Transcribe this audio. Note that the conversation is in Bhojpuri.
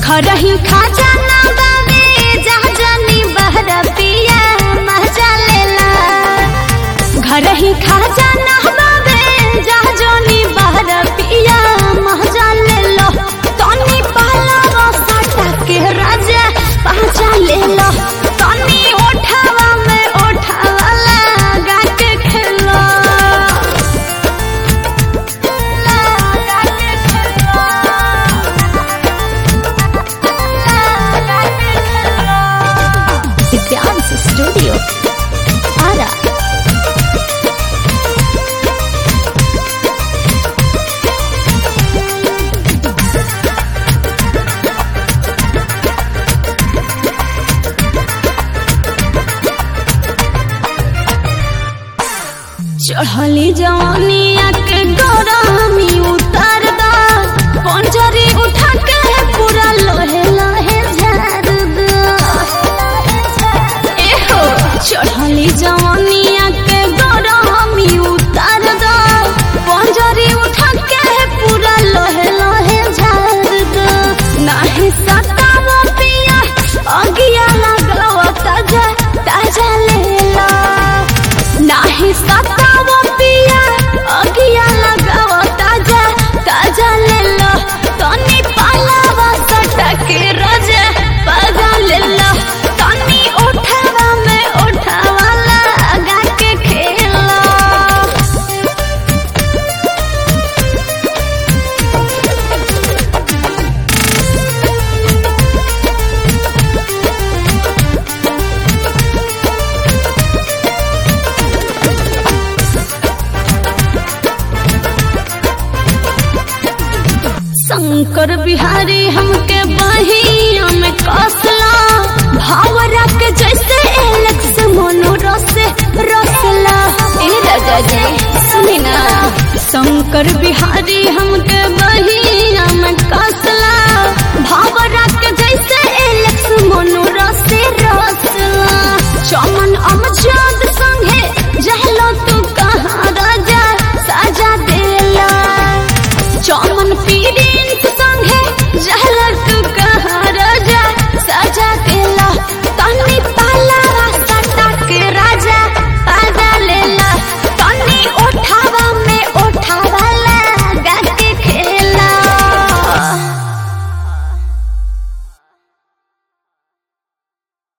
खरही खजाना बावे जहाजनी बहर पिया मजा लेला घरही खजाना बावे जहाजनी बहर पिया मजा लेलो तनी पहला सटा के राजा पहचा लेलो तनी ओठावा में ओठावा लगा के खेलो लगा के खेलो Dance Studio. Ara. चढ़ली जवानिया के गरमी उतार दा पंजरी उठा के पूरा लोहे लोहे झाड़ दा एहो चढ़ली जवानिया के गरमी उतार दा पंजरी उठा के पूरा लोहे लोहे झाड़ दा नाही सतावा पिया अगिया लगावा ताजा ताजा लेला नाही सताव पिया अगिया लगाव ताजा ताजा ले लो तनी पालावा सटा के राजा पागा ले लो तनी उठावा में उठावा लगा के खेलो शंकर बिहारी हमके बहिया में कसला भावरा के जैसे एलेक्स मोनो रसे रसला ए राजा जी सुनी ना शंकर बिहारी हमके बहिया में कस